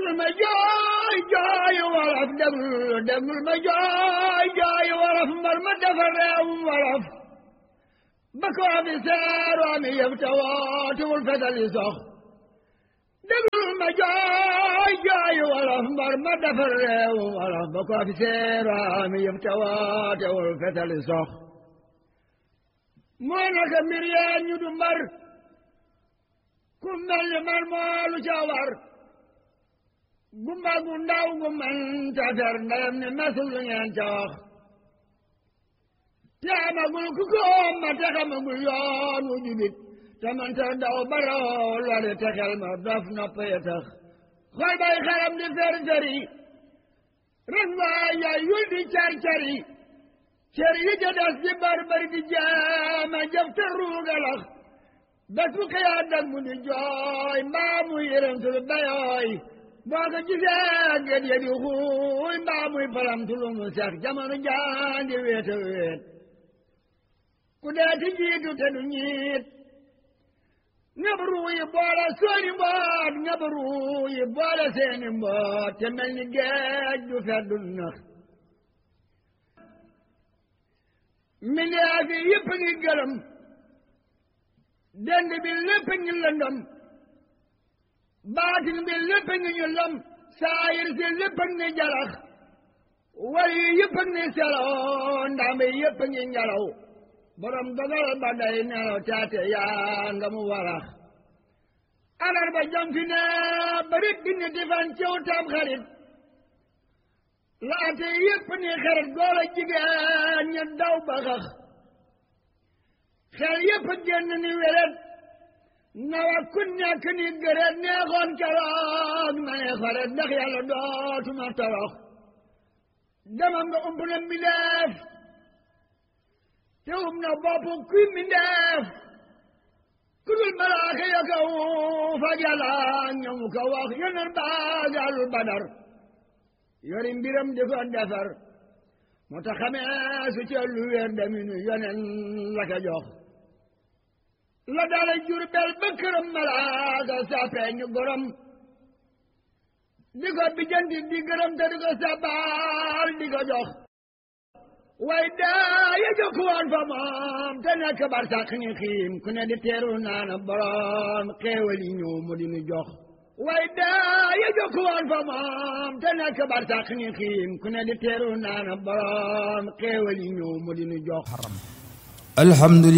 déglu ma jooy jooy wolof déglu déglu ma jooy jooy wolof mbar ma defar réewum wolof ba ko fi seeroo mi yëf te wootiwul fetali sox déglu ma jooy jooy wolof mbar ma defar réewum wolof ba ko fi seeroo mi yëf te wootiwul fetali sox moo naka mbir yeen ñu du mbar ku mel ni man moo lu ca war gumba gu ndaw gu man ta fer ndeyam ni masul lu ngeen ca wax te amagul ku ko ma te xamagul yoon wu jubit te man ta daw baroo lori te xel ma dof nopp ya tax xool bay xaram di fer feri ren waa yaay yul di car cari cer yi ca des di bar bari di jaama jëf te ruugalax bés bu xëyaa dag mu di jooy mbaa muy yërëm tul bayooy boo ko gisee gét ya di xuuy mbaa muy palam tulu mu sax jamono jaandi wéeta wéet ku dee ti jiitu te du ñiit ngab ruu yi boole sooni mboot ngab ruu yi boole seeni mboot te mel ni géej du feddu nax mbindeef yi yëpp ngi gërëm dend bi lépp ngi lëndëm baatin bi lépp ngi ñu lëm saayir si lépp ngi jalax wal yi yëpp ngi selaw ndam yi yëpp ngi ngelaw borom dogal ba day nelaw taate yaa nga mu warax alar ba jam fi ne barit bi ni di fan ciw tam xarit laate yëpp ni xarit góor a jigéen ña daw ba xax xel yëpp génn ni wéret nawa ku nekk ni gëreet neexoon keroog ma ne xaret ndax yàlla dootuma torox demam nga ump na mbindeef te um na bopp kuy mbindeef ku dul malaaka ya ka fag yàlla ñamu ko wax yonen baagaalul badar yori mbiram di ko defar moo tax xamee su ca lu wér deminu yonen la ko jox la daala jur bel ba këram malaaka sappee ñu gorom di ko bijanti di gërëm te di ko sabaal di ko jox way daa ya jokk woon fa moom te nekk bar sàq ni xiim ku ne di teeru naana borom xéewal yi ñëw mu di nu jox way daa ya jokk woon fa moom te nekk bar sàq ni xiim ku ne di teeru naana borom xéewal yi ñëw mu di nu jox alhamdulillah